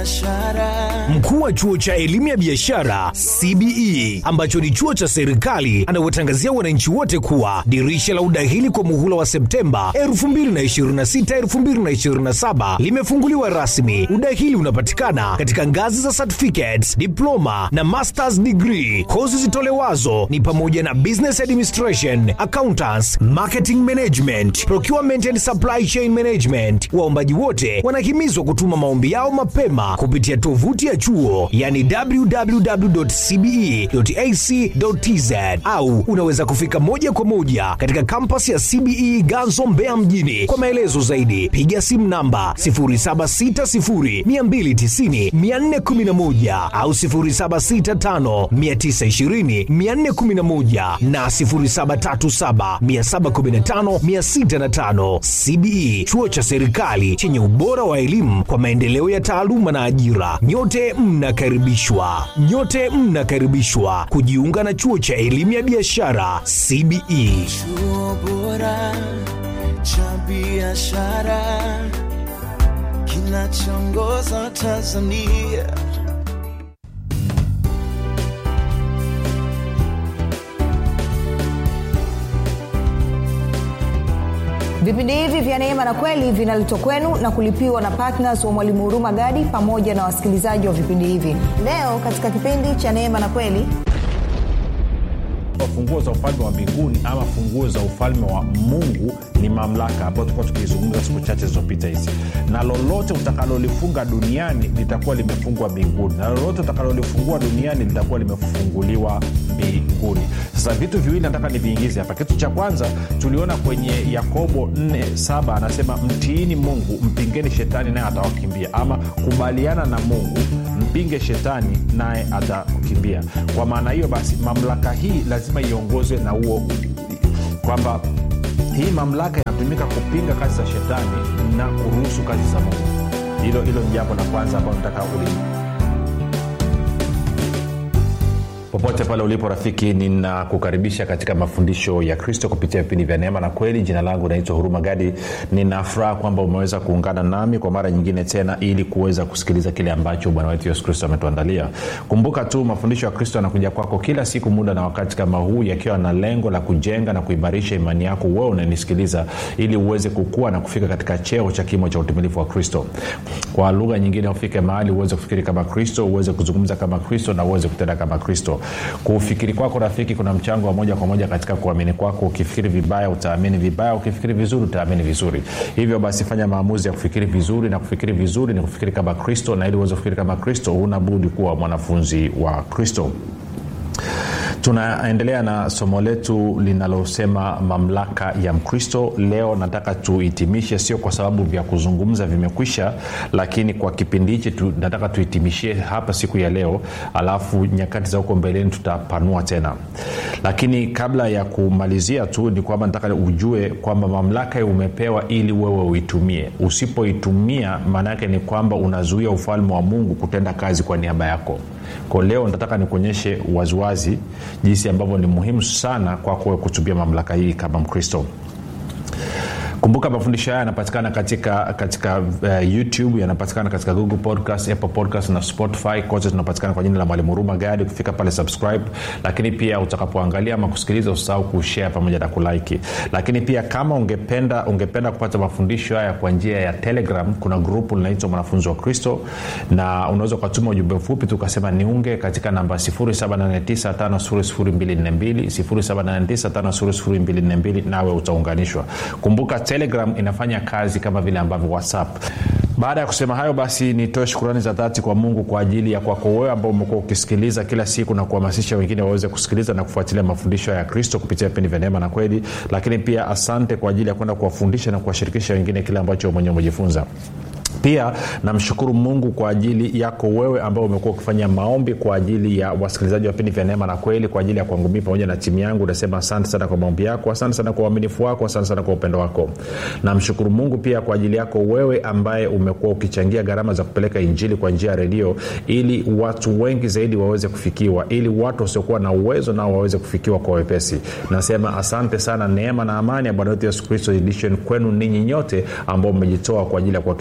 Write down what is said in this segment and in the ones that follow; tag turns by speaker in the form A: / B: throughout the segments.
A: biashara
B: mkuu wa chuo cha elimu ya biashara cbe ambacho ni chuo cha serikali anawatangazia wananchi wote kuwa dirisha la udahili kwa muhula wa septemba 2026-2027 limefunguliwa rasmi udahili unapatikana katika ngazi za certificates diploma na masters degree kozi zitolewazo ni pamoja na business administration accountants marketing management procurement and supply chain management waombaji wote wanahimizwa kutuma maombi yao mapema kupitia tovuti ya chuo yani www.cbe.ac.tz au unaweza kufika moja kwa moja katika kampas ya cbe ganzo mbeya mjini kwa maelezo zaidi piga simu namba 760290411 au 765920411 na 0737715605 cbe chuo cha serikali chenye ubora wa elimu kwa maendeleo ya taaluma na ajira nyote mnakaribishwa nyote mnakaribishwa kujiunga na chuo cha elimu ya biashara cbe
A: chuo bora cha biashara kinachoongoza tanzania
C: vipindi hivi vya neema na kweli vinaletwa kwenu na kulipiwa na ptns wa mwalimu huruma gadi pamoja na wasikilizaji wa vipindi hivi leo katika kipindi cha neema na kweli
D: funguo za ufalme wa mbinguni ama funguo za ufalme wa mungu ni mamlaka ambayo tulikuwa tukizungumza siku chache zilizopita hizi na lolote utakalolifunga duniani litakuwa limefungwa mbinguni na lolote utakalolifungua duniani litakuwa limefunguliwa mbinguni sasa vitu viwili nataka niviingize hapa kitu cha kwanza tuliona kwenye yakobo 47 anasema mtiini mungu mpingeni shetani naye atawakimbia ama kubaliana na mungu mpinge shetani naye atakukimbia kwa maana hiyo basi mamlaka hii lazima iongozwe na huo kwamba hii mamlaka inatumika kupinga kazi za shetani na kuruhusu kazi za mungu hilo hilo ni jambo la kwanza ambalo nataka uli popote pale ulipo rafiki ninakukaribisha katika mafundisho ya kristo kupitia vipindi vya neema na kweli jina langu naitwa huruma gadi ninafuraha kwamba umeweza kuungana nami kwa mara nyingine tena ili kuweza kusikiliza kile ambacho bwana wetu yesu kristo ametuandalia kumbuka tu mafundisho ya kristo yanakuja kwako kila siku muda na wakati kama huu yakiwa na lengo la kujenga na kuimarisha imani yako wewe unanisikiliza ili uweze kukua na kufika katika cheo cha kimo cha utimilifu wa kristo kwa lugha nyingine ufike mahali uweze kufikiri kama kristo uweze kuzungumza kama kristo na uweze kutenda kama kristo kufikiri kwako rafiki kuna mchango wa moja kwa moja katika kuamini kwako ukifikiri vibaya utaamini vibaya ukifikiri vizuri utaamini vizuri hivyo basi fanya maamuzi ya kufikiri vizuri na kufikiri vizuri ni kufikiri kama kristo na ili uweze kufikiri kama kristo huna budi kuwa mwanafunzi wa kristo tunaendelea na somo letu linalosema mamlaka ya mkristo leo nataka tuhitimishe sio kwa sababu vya kuzungumza vimekwisha lakini kwa kipindi hichi tu, nataka tuhitimishie hapa siku ya leo alafu nyakati za huko mbeleni tutapanua tena lakini kabla ya kumalizia tu ni kwamba nataka ujue kwamba mamlaka umepewa ili wewe uitumie usipoitumia maana yake ni kwamba unazuia ufalme wa mungu kutenda kazi kwa niaba yako ko leo nataka nikuonyeshe waziwazi jinsi ambavyo ni muhimu sana kwako kutumia mamlaka hii kama mkristo kumbuka mafundisho haya yanapatikana katika katika uh, youtube yanapatikana katika google podcast apple podcast na spotify kote tunapatikana kwa jina la mwalimu huruma gadi ukifika pale subscribe lakini pia utakapoangalia ama kusikiliza usahau kushare pamoja na kulike lakini pia kama ungependa ungependa kupata mafundisho haya kwa njia ya telegram kuna grupu linaitwa mwanafunzi wa kristo na unaweza ukatuma ujumbe mfupi tukasema niunge katika namba 7895242 7895242 nawe utaunganishwa kumbuka telegram inafanya kazi kama vile ambavyo whatsapp baada ya kusema hayo basi nitoe shukurani za dhati kwa mungu kwa ajili ya kwako wewe ambao umekuwa ukisikiliza kila siku na kuhamasisha wengine waweze kusikiliza na kufuatilia mafundisho ya kristo kupitia vipindi vya neema na kweli lakini pia asante kwa ajili ya kwenda kuwafundisha na kuwashirikisha wengine kile ambacho mwenyewe umejifunza pia namshukuru mungu kwa ajili yako wewe ambao umekuwa ukifanya maombi kwa ajili ya wasikilizaji wa vipindi vya neema na kweli kwa ajili ya kwangu mii pamoja na timu yangu nasema asante sana kwa maombi yako asante sana kwa uaminifu wako asante sana kwa upendo wako namshukuru mungu pia kwa ajili yako wewe ambaye umekuwa ukichangia gharama za kupeleka injili kwa njia ya redio ili watu wengi zaidi waweze kufikiwa ili watu wasiokuwa na uwezo nao waweze kufikiwa kwa wepesi nasema asante sana neema na amani ya bwana wetu yesu kristo edition kwenu ninyi nyote ambao mmejitoa kwa ajili ya kuhakikisha kwamba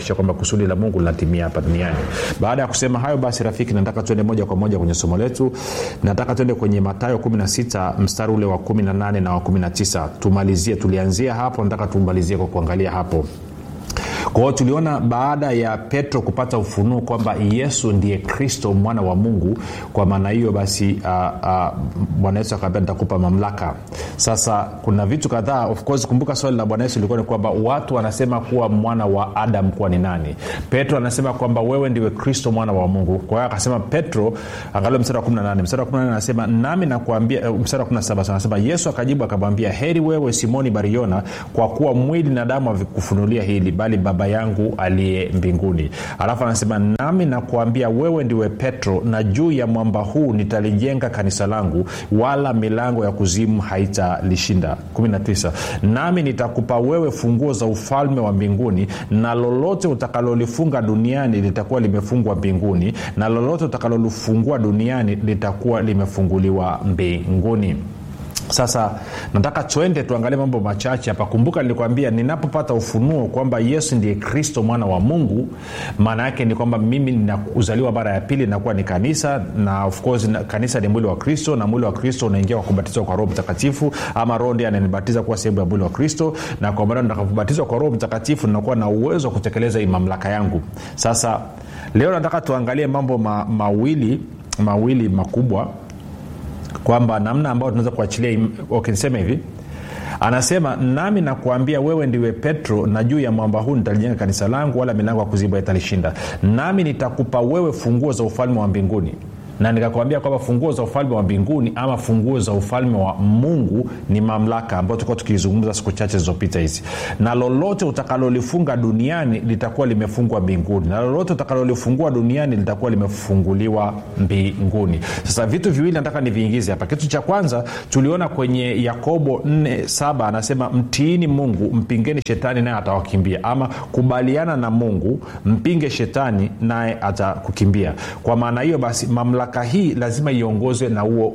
D: kusudi la mungu linatimia hapa duniani baada ya kusema hayo basi rafiki nataka tuende moja kwa moja kwenye somo letu nataka tuende kwenye matayo 16 mstari ule wa 18 na wa 19 tumalizie tulianzia hapo nataka tumalizie kwa kuangalia hapo kwa hiyo tuliona baada ya petro kupata ufunuo kwamba yesu ndiye kristo mwana wa mungu kwa maana hiyo basi bwana yesu akaambia nitakupa mamlaka sasa kuna vitu kadhaa of course kumbuka swali la bwana yesu ilikuwa ni kwamba watu wanasema kuwa mwana wa adam kuwa ni nani petro anasema kwamba wewe ndiwe kristo mwana wa mungu kwa hiyo akasema petro angalia mstari wa 18 mstari wa 18 anasema nami nakuambia mstari wa 17 anasema yesu akajibu akamwambia heri wewe simoni bariona kwa kuwa mwili na damu havikufunulia hili bali baba yangu aliye mbinguni alafu anasema nami nakuambia wewe ndiwe petro na juu ya mwamba huu nitalijenga kanisa langu wala milango ya kuzimu haitalishinda 19 nami nitakupa wewe funguo za ufalme wa mbinguni na lolote utakalolifunga duniani litakuwa limefungwa mbinguni na lolote utakalolifungua duniani litakuwa limefunguliwa mbinguni sasa nataka twende tuangalie mambo machache hapa kumbuka nilikwambia ninapopata ufunuo kwamba yesu ndiye kristo mwana wa mungu maana yake ni kwamba mimi ninazaliwa mara ya pili nakuwa ni kanisa na of course na, kanisa ni mwili wa kristo na mwili wa kristo unaingia kwa kubatizwa kwa roho mtakatifu ama roho ndiye ananibatiza kuwa sehemu ya mwili wa kristo na kwa maana nitakapobatizwa kwa roho mtakatifu ninakuwa na uwezo wa kutekeleza hii mamlaka yangu sasa leo nataka tuangalie mambo ma, mawili mawili makubwa kwamba namna ambayo tunaweza kuachilia okay, niseme hivi anasema nami nakuambia wewe ndiwe petro na juu ya mwamba huu nitalijenga kanisa langu wala milango ya kuziba italishinda nami nitakupa wewe funguo za ufalme wa mbinguni na nikakwambia kwamba funguo za ufalme wa mbinguni ama funguo za ufalme wa mungu ni mamlaka ambayo tulikuwa tukizungumza siku chache zilizopita hizi na lolote utakalolifunga duniani litakuwa limefungwa mbinguni na lolote utakalolifungua duniani litakuwa limefunguliwa mbinguni sasa vitu viwili nataka niviingize hapa kitu cha kwanza tuliona kwenye yakobo 47 anasema mtiini mungu mpingeni shetani naye atawakimbia ama kubaliana na mungu mpinge shetani naye atakukimbia kwa maana hiyo basi mamlaka mamlaka hii lazima iongozwe na huo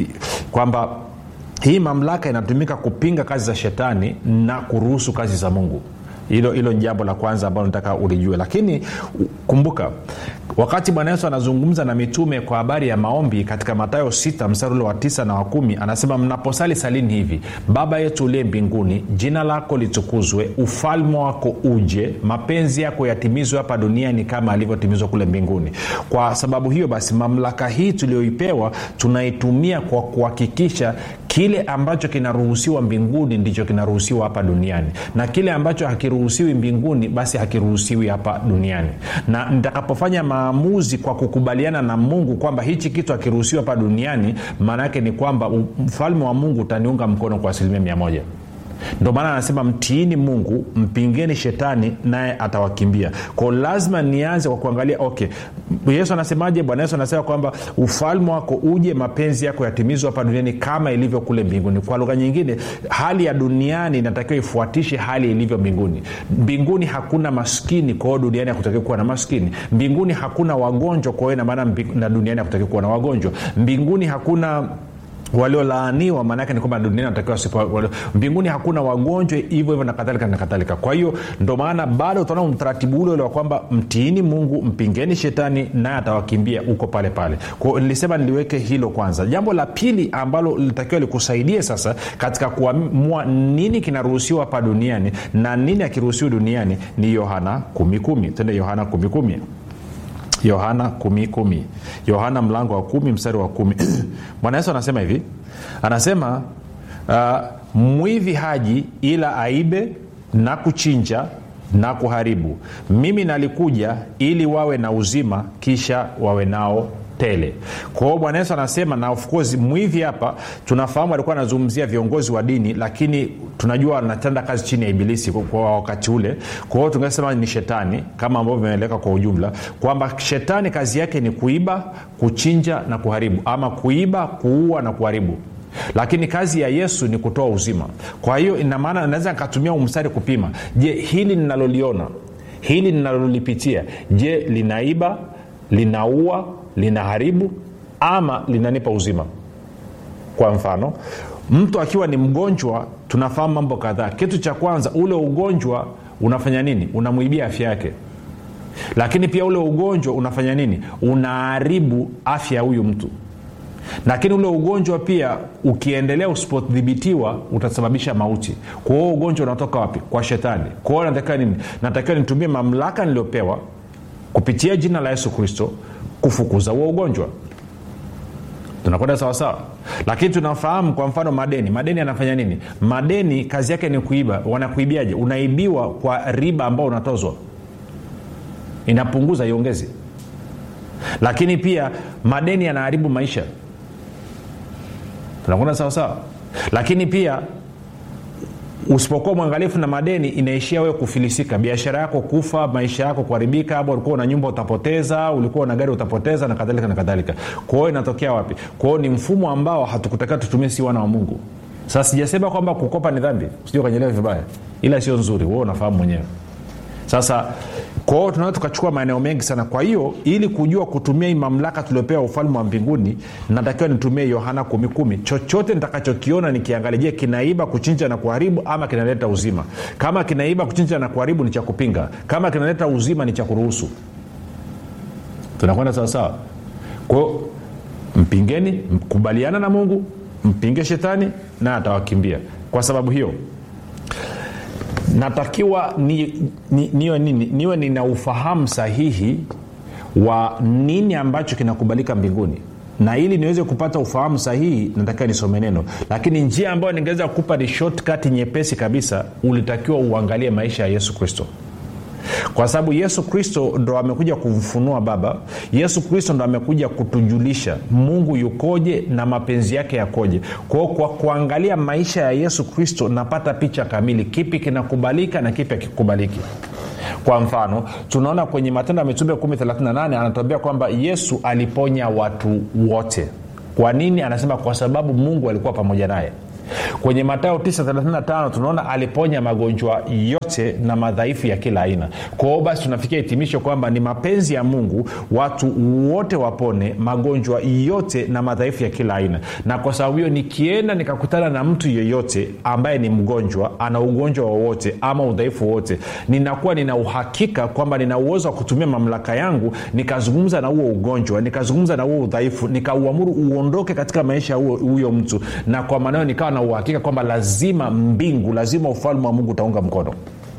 D: kwamba hii mamlaka inatumika kupinga kazi za shetani na kuruhusu kazi za mungu hilo hilo ni jambo la kwanza ambalo nataka ulijue lakini kumbuka wakati bwana yesu anazungumza na mitume kwa habari ya maombi katika matayo 6 mstari ule wa 9 na wa 1 anasema mnaposali salini hivi baba yetu uliye mbinguni jina lako litukuzwe ufalme wako uje mapenzi yako yatimizwe hapa duniani kama alivyotimizwa kule mbinguni kwa sababu hiyo basi mamlaka hii tuliyoipewa tunaitumia kwa kuhakikisha kile ambacho kinaruhusiwa mbinguni ndicho kinaruhusiwa hapa duniani na kile ambacho hakiruhusiwi mbinguni basi hakiruhusiwi hapa duniani na nitakapofanya maamuzi kwa kukubaliana na mungu kwamba hichi kitu hakiruhusiwi hapa duniani maana yake ni kwamba mfalme wa mungu utaniunga mkono kwa asilimia mia moja ndio maana anasema mtiini mungu mpingeni shetani naye atawakimbia ko lazima nianze kwa kuangalia okay yesu anasemaje bwana yesu anasema kwamba ufalme wako uje mapenzi yako yatimizwa hapa duniani kama ilivyo kule mbinguni kwa lugha nyingine hali ya duniani inatakiwa ifuatishe hali ilivyo mbinguni mbinguni hakuna maskini kwa hiyo duniani hakutakiwa kuwa na maskini mbinguni hakuna wagonjwa kwa hiyo inamaana na duniani hakutakiwa kuwa na wagonjwa mbinguni hakuna waliolaaniwa maanaake ni kwamba duniani wanatakiwa sipo mbinguni hakuna wagonjwa hivyo hivyo na kadhalika na kadhalika kwa hiyo ndo maana bado utaona mtaratibu ule ule wa kwamba mtiini mungu mpingeni shetani naye atawakimbia huko pale pale kwao nilisema niliweke hilo kwanza jambo la pili ambalo litakiwa likusaidie sasa katika kuamua nini kinaruhusiwa hapa duniani na nini akiruhusiwi duniani ni yohana kumikumi tende yohana kumikumi yohana kumi kumi yohana mlango wa kumi mstari wa kumi bwana yesu anasema hivi anasema uh, mwivi haji ila aibe na kuchinja na kuharibu mimi nalikuja ili wawe na uzima kisha wawe nao tele kwa hiyo bwana yesu anasema na of course mwivi hapa tunafahamu alikuwa anazungumzia viongozi wa dini lakini tunajua anatenda kazi chini ya ibilisi kwa, kwa wakati ule kwa hiyo tungesema ni shetani kama ambavyo vimeeleka kwa ujumla kwamba shetani kazi yake ni kuiba kuchinja na kuharibu ama kuiba kuua na kuharibu lakini kazi ya yesu ni kutoa uzima kwa hiyo inamaana naweza nikatumia umstari kupima je hili ninaloliona hili ninalolipitia je linaiba linaua linaharibu ama linanipa uzima kwa mfano mtu akiwa ni mgonjwa tunafahamu mambo kadhaa kitu cha kwanza ule ugonjwa unafanya nini unamwibia afya yake lakini pia ule ugonjwa unafanya nini unaharibu afya ya huyu mtu lakini ule ugonjwa pia ukiendelea usipodhibitiwa utasababisha mauti kwa hiyo ugonjwa unatoka wapi kwa shetani kwa hiyo natakiwa nini natakiwa nitumie mamlaka niliyopewa kupitia jina la yesu kristo kufukuza huo ugonjwa tunakwenda sawasawa lakini tunafahamu kwa mfano madeni madeni anafanya nini madeni kazi yake ni kuiba wanakuibiaje unaibiwa kwa riba ambao unatozwa inapunguza iongezi lakini pia madeni yanaharibu maisha tunakwenda sawasawa lakini pia usipokuwa mwangalifu na madeni inaishia wewe kufilisika biashara yako kufa maisha yako kuharibika ama ulikuwa na nyumba utapoteza ulikuwa na gari utapoteza na kadhalika na kadhalika kwa hiyo inatokea wapi kwa hiyo ni mfumo ambao hatukutakiwa tutumie si wana wa mungu sasa sijasema kwamba kukopa ni dhambi sijui ukanyelewa vibaya ila sio nzuri wewe unafahamu mwenyewe sasa kwa hiyo tunaweza tukachukua maeneo mengi sana kwa hiyo ili kujua kutumia hii mamlaka tuliopewa ufalme wa mbinguni natakiwa nitumie yohana kumi kumi chochote nitakachokiona nikiangalia je kinaiba kuchinja na kuharibu ama kinaleta uzima kama kinaiba kuchinja na kuharibu ni cha kupinga kama kinaleta uzima ni cha kuruhusu tunakwenda sawasawa kwao mpingeni mkubaliana na mungu mpinge shetani na atawakimbia kwa sababu hiyo natakiwa ni, ni, niwe nini niwe nina ufahamu sahihi wa nini ambacho kinakubalika mbinguni na ili niweze kupata ufahamu sahihi natakiwa nisome neno lakini njia ambayo ningeweza kukupa ni shortcut nyepesi kabisa ulitakiwa uangalie maisha ya yesu kristo kwa sababu yesu kristo ndo amekuja kumfunua baba yesu kristo ndo amekuja kutujulisha mungu yukoje na mapenzi yake yakoje kwao kwa kuangalia maisha ya yesu kristo napata picha kamili kipi kinakubalika na kipi hakikubaliki kwa mfano tunaona kwenye matendo ya mitume 138 anatuambia kwamba yesu aliponya watu wote kwa nini anasema kwa sababu mungu alikuwa pamoja naye kwenye matayo 935 tunaona aliponya magonjwa yote na madhaifu ya kila aina kwa hiyo basi tunafikia hitimisho kwamba ni mapenzi ya mungu watu wote wapone magonjwa yote na madhaifu ya kila aina na kwa sababu hiyo nikienda nikakutana na mtu yeyote ambaye ni mgonjwa ana ugonjwa wowote ama udhaifu wowote ninakuwa nina uhakika kwamba nina uwezo wa kutumia mamlaka yangu nikazungumza na huo ugonjwa nikazungumza na huo udhaifu nikauamuru uondoke katika maisha ya huyo mtu na kwa maneo nikawa na uhakika kwamba lazima mbingu lazima ufalme wa mungu utaunga mkono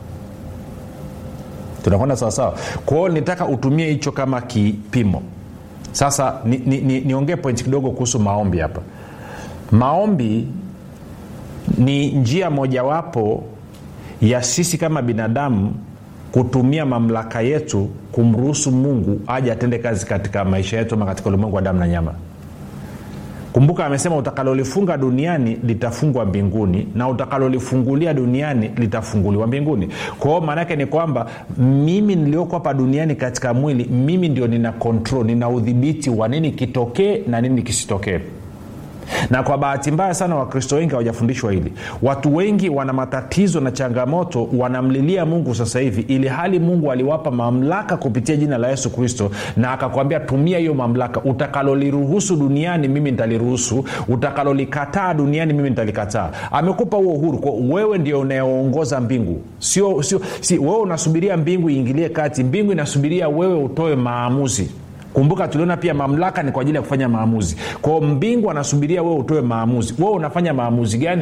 D: tunakwenda sawasawa kwa hiyo nitaka utumie hicho kama kipimo sasa niongee ni, ni, ni pointi kidogo kuhusu maombi hapa maombi ni njia mojawapo ya sisi kama binadamu kutumia mamlaka yetu kumruhusu mungu aje atende kazi katika maisha yetu ama katika ulimwengu wa damu na nyama kumbuka amesema utakalolifunga duniani litafungwa mbinguni na utakalolifungulia duniani litafunguliwa mbinguni kwa hiyo maanaake ni kwamba mimi nilioko hapa duniani katika mwili mimi ndio nina control nina udhibiti wa nini kitokee na nini kisitokee na kwa bahati mbaya sana wakristo wengi hawajafundishwa hili watu wengi wana matatizo na changamoto wanamlilia mungu sasa hivi ili hali mungu aliwapa mamlaka kupitia jina la yesu kristo na akakwambia tumia hiyo mamlaka utakaloliruhusu duniani mimi nitaliruhusu utakalolikataa duniani mimi nitalikataa amekupa huo uhuru kwa wewe ndio unayeongoza mbingu sio sio si wewe unasubiria mbingu iingilie kati mbingu inasubiria wewe utoe maamuzi kumbuka tuliona pia mamlaka ni kwa ajili ya kufanya maamuzi kwao mbingu anasubiria wewe utoe maamuzi wewe unafanya maamuzi gani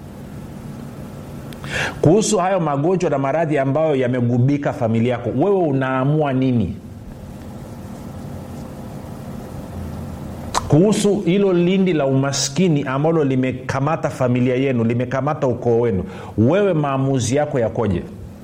D: kuhusu hayo magonjwa na maradhi ambayo yamegubika familia yako wewe unaamua nini kuhusu hilo lindi la umaskini ambalo limekamata familia yenu limekamata ukoo wenu wewe maamuzi yako yakoje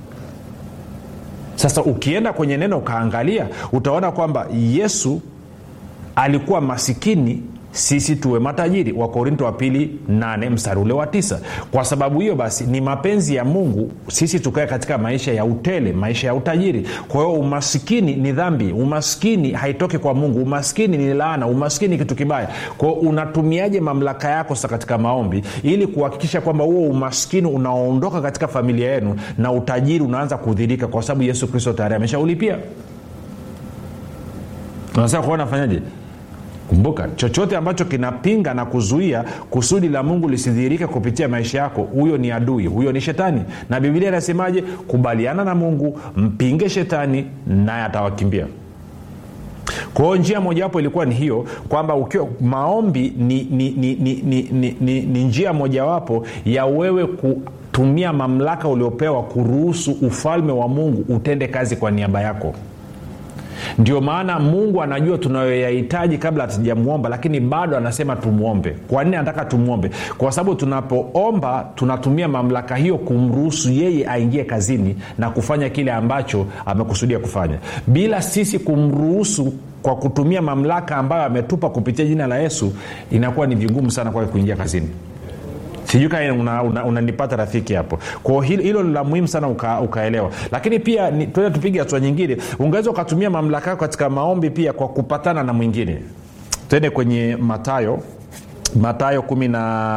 D: sasa ukienda kwenye neno ukaangalia utaona kwamba yesu alikuwa masikini sisi tuwe matajiri wakorinto wa pili 8 mstari ule wa tisa kwa sababu hiyo basi ni mapenzi ya mungu sisi tukae katika maisha ya utele maisha ya utajiri kwa hiyo umaskini ni dhambi umaskini haitoki kwa mungu umaskini ni laana umaskini ni kitu kibaya kwa hiyo unatumiaje mamlaka yako sasa katika maombi ili kuhakikisha kwamba huo umaskini unaondoka katika familia yenu na utajiri unaanza kudhirika kwa sababu yesu kristo tayari ameshaulipia unasema kuwa nafanyaje kumbuka chochote ambacho kinapinga na kuzuia kusudi la mungu lisidhihirike kupitia maisha yako huyo ni adui huyo ni shetani na bibilia inasemaje kubaliana na mungu mpinge shetani naye atawakimbia kwa hiyo njia mojawapo ilikuwa ni hiyo kwamba ukiwa maombi ni, ni, ni, ni, ni, ni, ni, ni njia mojawapo ya wewe kutumia mamlaka uliopewa kuruhusu ufalme wa mungu utende kazi kwa niaba yako ndio maana mungu anajua tunayoyahitaji kabla hatujamwomba lakini bado anasema tumwombe kwa nini anataka tumwombe kwa sababu tunapoomba tunatumia mamlaka hiyo kumruhusu yeye aingie kazini na kufanya kile ambacho amekusudia kufanya bila sisi kumruhusu kwa kutumia mamlaka ambayo ametupa kupitia jina la yesu inakuwa ni vigumu sana kwake kuingia kazini sijui kaa unanipata una, una, una rafiki hapo kwao hilo la muhimu sana uka, ukaelewa lakini pia tuende tupige hatua nyingine ungeweza ukatumia mamlaka yako katika maombi pia kwa kupatana na mwingine twende kwenye matayo matayo kumi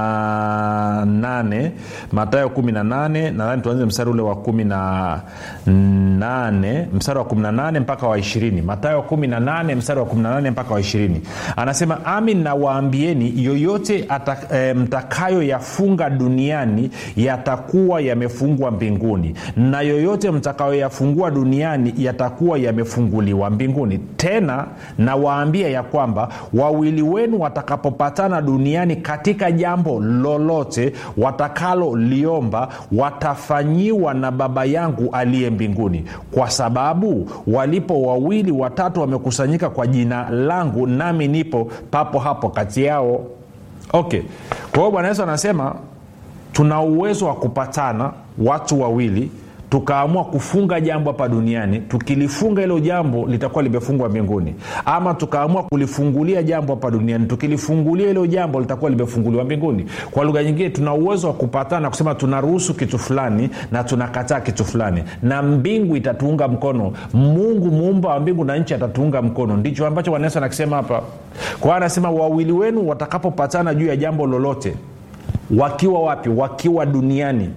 D: na nane matayo kumi na nane nadhani tuanze mstari ule wa kumi na nane mstari wa kumi na nane mpaka wa ishirini matayo kumi na nane mstari wa kumi na nane mpaka wa ishirini anasema amin nawaambieni yoyote ata, e, mtakayoyafunga duniani yatakuwa yamefungwa mbinguni na yoyote mtakayoyafungua duniani yatakuwa yamefunguliwa mbinguni tena nawaambia ya kwamba wawili wenu watakapopatana duniani duniani katika jambo lolote watakaloliomba watafanyiwa na baba yangu aliye mbinguni kwa sababu walipo wawili watatu wamekusanyika kwa jina langu nami nipo papo hapo kati yao okay kwa hiyo bwana yesu anasema tuna uwezo wa kupatana watu wawili tukaamua kufunga jambo hapa duniani tukilifunga hilo jambo litakuwa limefungwa mbinguni ama tukaamua kulifungulia jambo hapa duniani tukilifungulia hilo jambo litakuwa limefunguliwa mbinguni kwa lugha nyingine tuna uwezo wa kupatana kusema tunaruhusu kitu fulani na tunakataa kitu fulani na mbingu itatuunga mkono mungu muumba wa mbingu na nchi atatuunga mkono ndicho ambacho bwana yesu anakisema hapa kwa anasema wawili wenu watakapopatana juu ya jambo lolote wakiwa wapi wakiwa duniani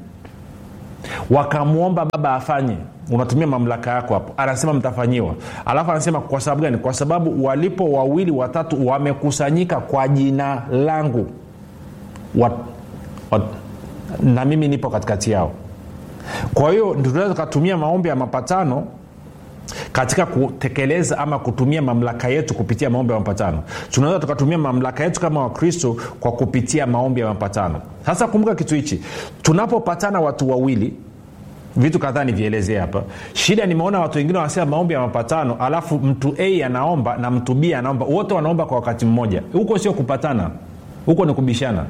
D: wakamwomba baba afanye unatumia mamlaka yako hapo anasema mtafanyiwa alafu anasema kwa sababu gani kwa sababu walipo wawili watatu wamekusanyika kwa jina langu wat, wat, na mimi nipo katikati yao kwa hiyo tunaweza tukatumia maombi ya mapatano katika kutekeleza ama kutumia mamlaka yetu kupitia maombi ya mapatano tunaweza tukatumia mamlaka yetu kama wakristo kwa kupitia maombi ya mapatano sasa kumbuka kitu hichi tunapopatana watu wawili vitu kadhaa nivielezee hapa shida nimeona watu wengine wanasema maombi ya mapatano alafu mtu a anaomba na mtu b anaomba wote wanaomba kwa wakati mmoja huko sio kupatana huko ni kubishana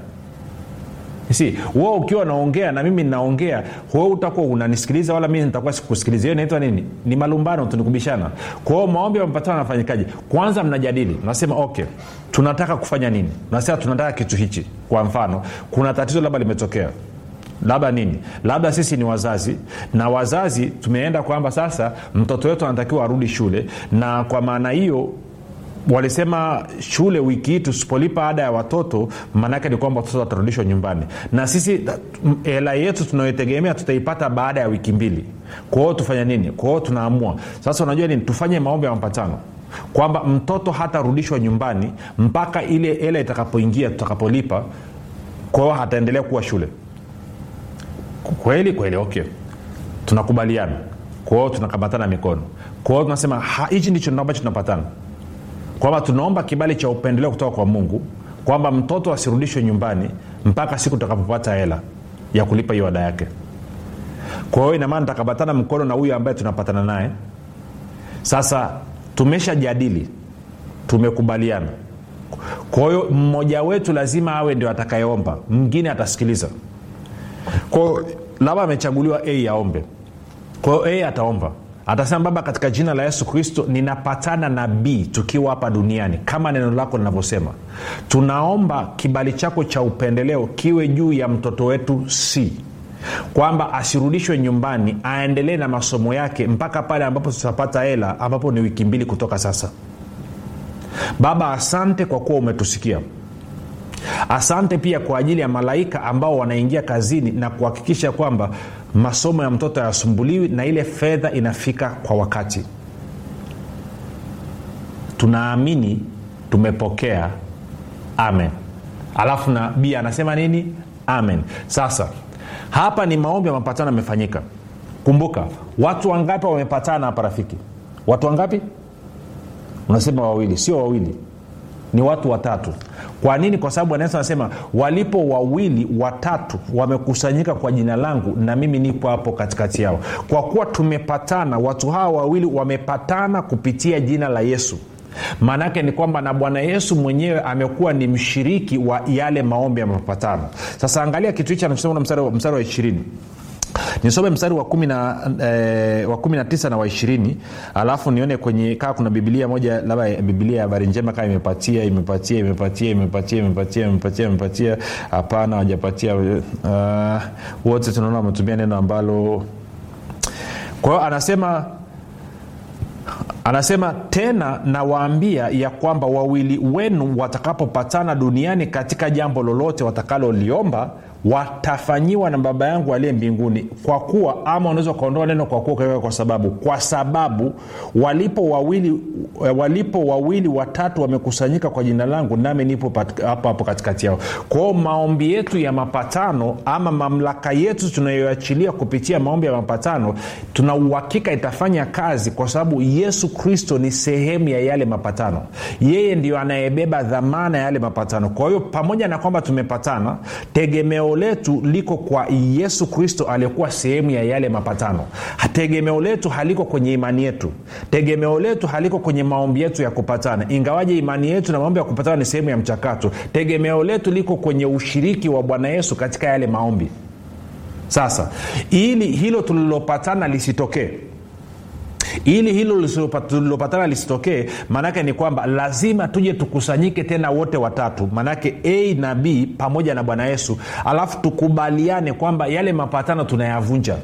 D: si wewe ukiwa naongea na mimi ninaongea wewe utakuwa unanisikiliza wala mimi nitakuwa sikusikiliza hiyo inaitwa nini ni malumbano tunikubishana kwa hiyo maombi ya mapatano anafanyikaje kwanza mnajadili nasema okay tunataka kufanya nini nasema tunataka kitu hichi kwa mfano kuna tatizo labda limetokea labda nini labda sisi ni wazazi na wazazi tumeenda kwamba sasa mtoto wetu anatakiwa arudi shule na kwa maana hiyo walisema shule wiki hii tusipolipa ada ya watoto maanaake ni kwamba watoto watarudishwa nyumbani na sisi hela yetu tunayotegemea tutaipata baada ya wiki mbili kwa hiyo tufanya nini kwa hiyo tunaamua sasa unajua nini tufanye maombi ya mapatano kwamba mtoto hatarudishwa nyumbani mpaka ile hela itakapoingia tutakapolipa kwa hiyo hataendelea kuwa shule kweli kweli okay tunakubaliana kwa hiyo tunakamatana mikono kwa hiyo tunasema hichi ndicho ambacho tunapatana kwamba tunaomba kibali cha upendeleo kutoka kwa mungu kwamba mtoto asirudishwe nyumbani mpaka siku tutakapopata hela ya kulipa hiyo ada yake kwa hiyo inamaana takabatana mkono na huyu ambaye tunapatana naye sasa tumeshajadili tumekubaliana kwa hiyo mmoja wetu lazima awe ndio atakayeomba mwingine atasikiliza kwao labda amechaguliwa a aombe kwa hiyo a ataomba atasema baba katika jina la yesu kristo ninapatana na b tukiwa hapa duniani kama neno lako linavyosema tunaomba kibali chako cha upendeleo kiwe juu ya mtoto wetu c kwamba asirudishwe nyumbani aendelee na masomo yake mpaka pale ambapo tutapata hela ambapo ni wiki mbili kutoka sasa baba asante kwa kuwa umetusikia asante pia kwa ajili ya malaika ambao wanaingia kazini na kuhakikisha kwamba masomo ya mtoto hayasumbuliwi na ile fedha inafika kwa wakati tunaamini tumepokea amen alafu na b anasema nini amen sasa hapa ni maombi ya mapatano yamefanyika kumbuka watu wangapi wamepatana hapa rafiki watu wangapi unasema wawili sio wawili ni watu watatu kwa nini kwa sababu anaweza anasema walipo wawili watatu wamekusanyika kwa jina langu na mimi nipo hapo katikati yao kwa kuwa tumepatana watu hawa wawili wamepatana kupitia jina la yesu maanaake ni kwamba na bwana yesu mwenyewe amekuwa ni mshiriki wa yale maombi ya mapatano sasa angalia kitu hichi anachosema mstari, mstari wa ishirini nisome mstari wa kumi na eh, wa kumi na tisa na wa ishirini alafu nione kwenye kaa kuna bibilia moja labda bibilia ya habari njema kaa imepatia imepatia imepatia imepatia imepatia imepatia imepatia hapana wajapatia uh, wote tunaona wametumia neno ambalo kwa hiyo anasema anasema tena nawaambia ya kwamba wawili wenu watakapopatana duniani katika jambo lolote watakaloliomba watafanyiwa na baba yangu aliye mbinguni kwa kuwa ama unaweza ukaondoa neno kwa kuwa ukaweka kwa sababu kwa sababu walipo wawili walipo wawili watatu wamekusanyika kwa jina langu nami nipo hapo hapo katikati yao kwao maombi yetu ya mapatano ama mamlaka yetu tunayoachilia kupitia maombi ya mapatano tuna uhakika itafanya kazi kwa sababu yesu kristo ni sehemu ya yale mapatano yeye ndio anayebeba dhamana ya yale mapatano kwa hiyo pamoja na kwamba tumepatana tegemeo letu liko kwa yesu kristo aliyekuwa sehemu ya yale mapatano tegemeo letu haliko kwenye imani yetu tegemeo letu haliko kwenye maombi yetu ya kupatana ingawaje imani yetu na maombi ya kupatana ni sehemu ya mchakato tegemeo letu liko kwenye ushiriki wa bwana yesu katika yale maombi sasa ili hilo tulilopatana lisitokee ili hilo tulilopatana lisitokee maanaake ni kwamba lazima tuje tukusanyike tena wote watatu maanaake a na b pamoja na bwana yesu alafu tukubaliane kwamba yale mapatano tunayavunja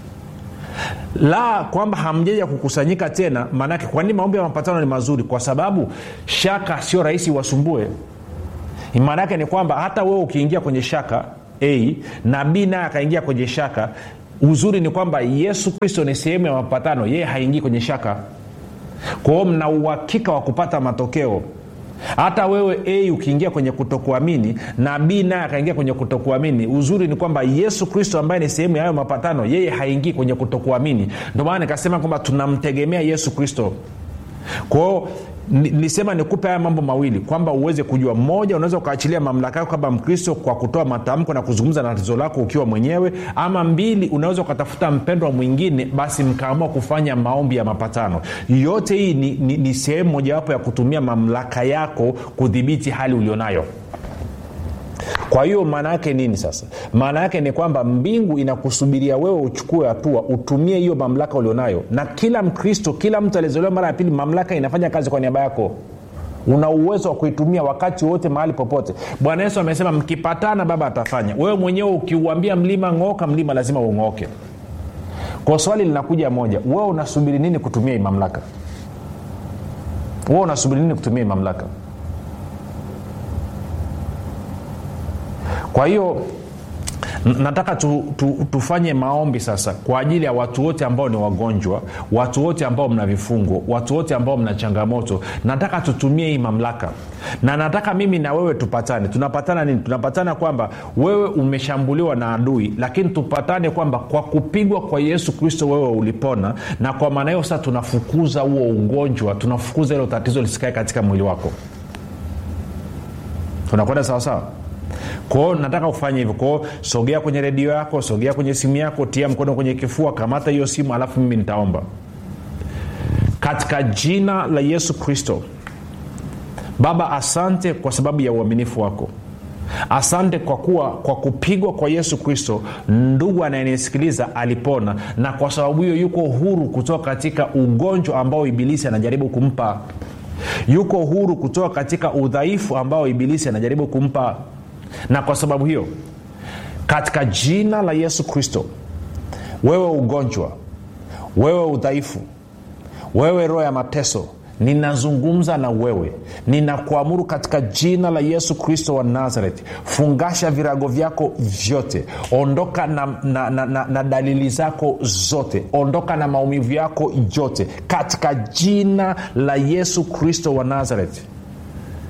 D: la kwamba hamjaja kukusanyika tena maanake kwa nini maombi ya mapatano ni mazuri kwa sababu shaka sio rahisi wasumbue maanaake ni kwamba hata wewe ukiingia kwenye shaka a na b naye akaingia kwenye shaka uzuri ni kwamba yesu kristo ni sehemu ya mapatano yeye haingii kwenye shaka kwa hiyo mna uhakika wa kupata matokeo hata wewe a ukiingia kwenye kutokuamini na b naye akaingia kwenye kutokuamini uzuri ni kwamba yesu kristo ambaye ni sehemu ya hayo mapatano yeye haingii kwenye kutokuamini ndio maana nikasema kwamba tunamtegemea yesu kristo kwao nisema nikupe haya mambo mawili kwamba uweze kujua moja unaweza ukaachilia mamlaka yako kama mkristo kwa kutoa matamko na kuzungumza na tatizo lako ukiwa mwenyewe ama mbili unaweza ukatafuta mpendwa mwingine basi mkaamua kufanya maombi ya mapatano yote hii ni, ni, ni sehemu mojawapo ya kutumia mamlaka yako kudhibiti hali ulionayo kwa hiyo maana yake nini sasa maana yake ni kwamba mbingu inakusubiria wewe uchukue hatua utumie hiyo mamlaka ulionayo na kila mkristo kila mtu aliyezolewa mara ya pili mamlaka inafanya kazi kwa niaba yako una uwezo wa kuitumia wakati wote mahali popote bwana yesu amesema mkipatana baba atafanya wewe mwenyewe ukiuambia mlima ng'ooka mlima lazima ung'ooke kwa swali linakuja moja wewe unasubiri nini kutumia hii mamlaka wewe unasubiri nini kutumia hii mamlaka kwa hiyo nataka tu, tu, tufanye maombi sasa kwa ajili ya watu wote ambao ni wagonjwa watu wote ambao mna vifungo watu wote ambao mna changamoto nataka tutumie hii mamlaka na nataka mimi na wewe tupatane tunapatana nini tunapatana kwamba wewe umeshambuliwa na adui lakini tupatane kwamba kwa kupigwa kwa yesu kristo wewe ulipona na kwa maana hiyo sasa tunafukuza huo ugonjwa tunafukuza hilo tatizo lisikae katika mwili wako tunakwenda sawasawa kwao nataka kufanya hivyo kwao sogea kwenye redio yako sogea kwenye simu yako tia mkono kwenye kifua kamata hiyo simu alafu mimi nitaomba katika jina la yesu kristo baba asante kwa sababu ya uaminifu wako asante kwa kuwa kwa kupigwa kwa yesu kristo ndugu anayenisikiliza alipona na kwa sababu hiyo yuko huru kutoka katika ugonjwa ambao ibilisi anajaribu kumpa yuko huru kutoka katika udhaifu ambao ibilisi anajaribu kumpa na kwa sababu hiyo katika jina la yesu kristo wewe ugonjwa wewe udhaifu wewe roho ya mateso ninazungumza na wewe ninakuamuru katika jina la yesu kristo wa nazareti fungasha virago vyako vyote ondoka na, na, na, na, na dalili zako zote ondoka na maumivu yako yote katika jina la yesu kristo wa nazareti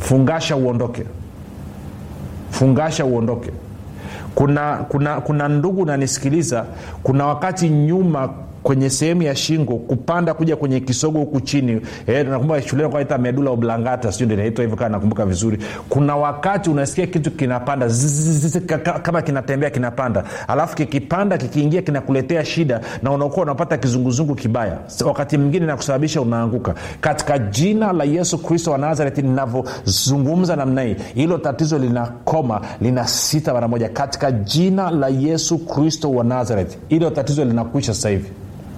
D: fungasha uondoke fungasha uondoke kuna kuna kuna ndugu nanisikiliza kuna wakati nyuma kwenye sehemu ya shingo kupanda kuja kwenye kisogo huku chini eh, nakumbuka shuleni kwaita medula oblangata sijui ndio inaitwa hivyo kama nakumbuka vizuri kuna wakati unasikia kitu kinapanda zzz, kaka- kama kinatembea kinapanda alafu kikipanda kikiingia kinakuletea shida na unakuwa unapata kizunguzungu kibaya S- wakati mwingine nakusababisha unaanguka katika jina la yesu kristo wa nazareti ninavyozungumza namna hii hilo tatizo linakoma linasita mara moja katika jina la yesu kristo wa nazareti hilo tatizo linakwisha sasa hivi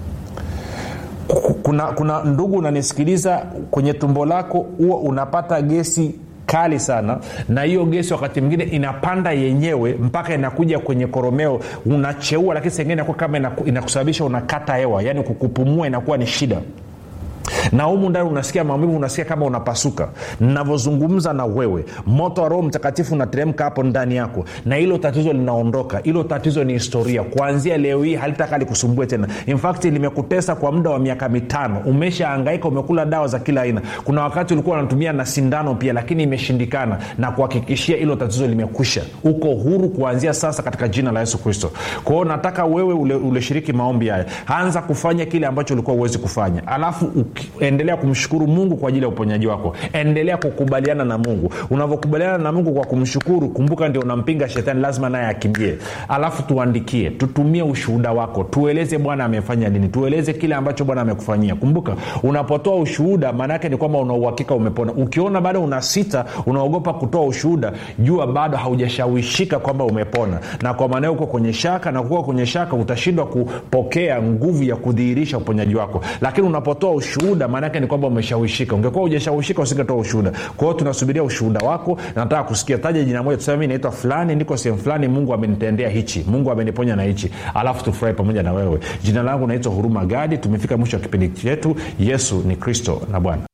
D: kuna, kuna ndugu unanisikiliza kwenye tumbo lako huwa unapata gesi kali sana na hiyo gesi wakati mwingine inapanda yenyewe mpaka inakuja kwenye koromeo unacheua lakini sengine inakuwa kama inaku- inakusababisha unakata hewa yaani kukupumua inakuwa ni shida na humu ndani unasikia maumivu unasikia kama unapasuka navyozungumza na wewe moto wa roho mtakatifu unateremka hapo ndani yako na hilo tatizo linaondoka hilo tatizo ni historia kuanzia leo hii halitaka likusumbue tena in fact limekutesa kwa muda wa miaka mitano umeshaangaika umekula dawa za kila aina kuna wakati ulikuwa unatumia na sindano pia lakini imeshindikana na kuhakikishia hilo tatizo limekwisha uko huru kuanzia sasa katika jina la yesu kristo kwa hiyo nataka wewe ule- ulishiriki maombi haya anza kufanya kile ambacho ulikuwa uwezi kufanya alafu uki- endelea kumshukuru mungu kwa ajili ya uponyaji wako endelea kukubaliana na mungu unavyokubaliana na mungu kwa kumshukuru kumbuka ndio unampinga shetani lazima naye akimbie alafu tuandikie tutumie ushuhuda wako tueleze bwana amefanya nini tueleze kile ambacho bwana amekufanyia kumbuka unapotoa ushuhuda maana yake ni kwamba una uhakika umepona ukiona bado una sita unaogopa kutoa ushuhuda jua bado haujashawishika kwamba umepona na kwa maana hiyo uko kwenye shaka na kuwa kwenye shaka utashindwa kupokea nguvu ya kudhihirisha uponyaji wako lakini unapotoa ushuhuda maana yake ni kwamba umeshawishika ungekuwa ujashawishika usingetoa ushuhuda kwa hiyo tunasubiria ushuhuda wako nataka kusikia taja jina moja tuseme mi naitwa fulani niko sehemu fulani mungu amenitendea hichi mungu ameniponya na hichi alafu tufurahi pamoja na wewe jina langu naitwa huruma gadi tumefika mwisho wa kipindi chetu yesu ni kristo na bwana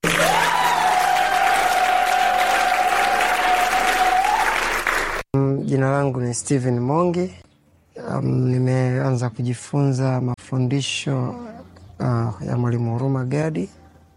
E: Mm, Jina langu ni Steven Mongi. Um, nimeanza kujifunza mafundisho uh, ya Mwalimu Huruma Gadi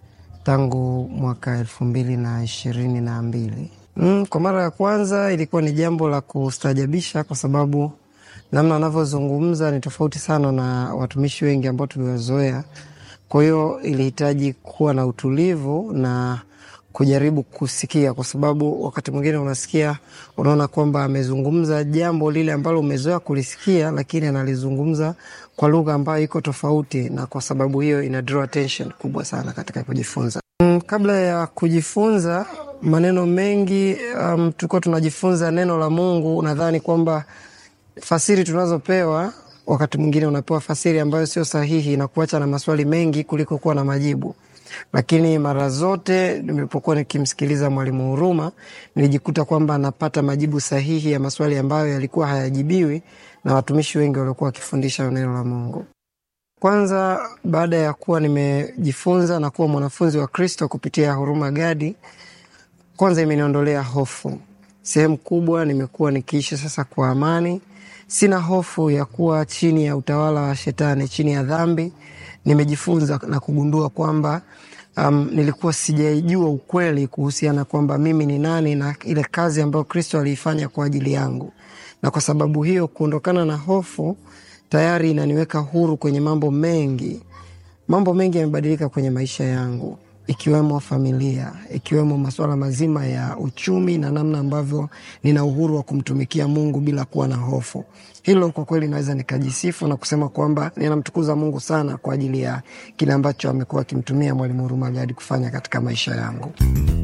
E: tangu mwaka elfu mbili na ishirini na mbili. Mm, kwa mara ya kwanza ilikuwa ni jambo la kustajabisha kwa sababu namna anavyozungumza ni tofauti sana na watumishi wengi ambao tuliwazoea. Kwa hiyo ilihitaji kuwa na utulivu na kujaribu kusikia, kwa sababu wakati mwingine unasikia, unaona kwamba amezungumza jambo lile ambalo umezoea kulisikia, lakini analizungumza kwa lugha ambayo iko tofauti, na kwa sababu hiyo ina draw attention kubwa sana katika kujifunza. Mm, kabla ya kujifunza maneno mengi um, tulikuwa tunajifunza neno la Mungu, nadhani kwamba fasiri tunazopewa wakati mwingine unapewa fasiri ambayo sio sahihi na kuacha na maswali mengi kuliko kuwa na majibu. Lakini mara zote nilipokuwa nikimsikiliza Mwalimu Huruma nilijikuta kwamba napata majibu sahihi ya maswali ambayo yalikuwa hayajibiwi na watumishi wengi waliokuwa wakifundisha neno la Mungu. Kwanza, baada ya kuwa nimejifunza na kuwa mwanafunzi wa Kristo kupitia Huruma Gadi, kwanza imeniondolea hofu. Sehemu kubwa nimekuwa nikiishi sasa kwa amani, sina hofu ya kuwa chini ya utawala wa Shetani, chini ya dhambi. Nimejifunza na kugundua kwamba um, nilikuwa sijaijua ukweli kuhusiana kwamba mimi ni nani na ile kazi ambayo Kristo aliifanya kwa ajili yangu, na kwa sababu hiyo kuondokana na hofu tayari inaniweka huru kwenye mambo mengi. Mambo mengi yamebadilika kwenye maisha yangu, ikiwemo familia, ikiwemo masuala mazima ya uchumi na namna ambavyo nina uhuru wa kumtumikia Mungu bila kuwa na hofu. Hilo kwa kweli naweza nikajisifu na kusema kwamba ninamtukuza Mungu sana kwa ajili ya kile ambacho amekuwa akimtumia Mwalimu Huruma Gadi kufanya katika maisha yangu.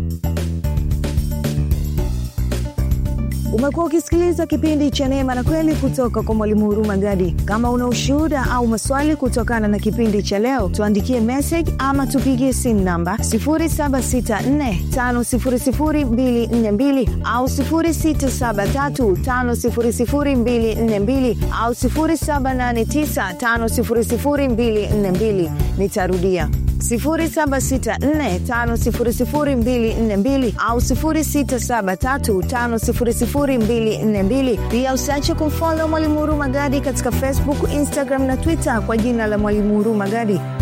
C: Umekuwa ukisikiliza kipindi cha Neema na Kweli kutoka kwa Mwalimu Huruma Gadi. Kama una ushuhuda au maswali kutokana na kipindi cha leo, tuandikie message ama tupigie simu namba 0764500242 au 0673500242 au 0789500242. Nitarudia 0764500242 au 0673500242. Pia usiache kumfolo Mwalimu Huruma Gadi katika Facebook, Instagram na Twitter kwa jina la Mwalimu Huruma Gadi.